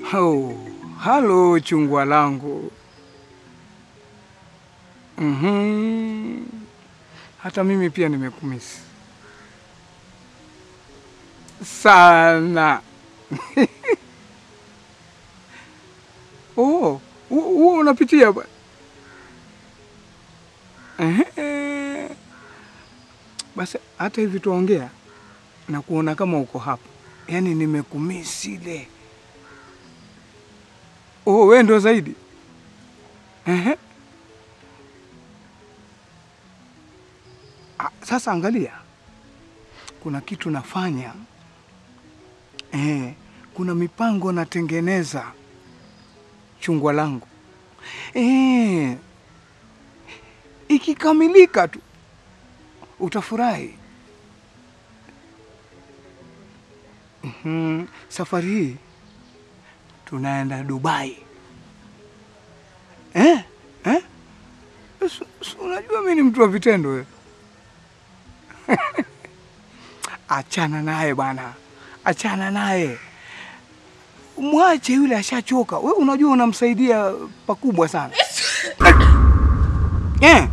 Oh, halo chungwa langu. Mhm. Hata mimi pia nimekumisi sana. Oh, huo unapitia bwana. Ehe. Basi hata hivi tuongea na kuona kama uko hapa, yaani nimekumisi ile. Oh, wewe ndo zaidi. Ehe. Ah, Sasa angalia, kuna kitu nafanya eh, kuna mipango natengeneza chungwa langu eh, ikikamilika tu utafurahi. Mhm, Safari hii tunaenda Dubai eh? Eh? Si- si Unajua mimi ni mtu wa vitendo wewe. Achana naye bwana, achana naye, mwache yule, ashachoka. We unajua unamsaidia pakubwa sana eh.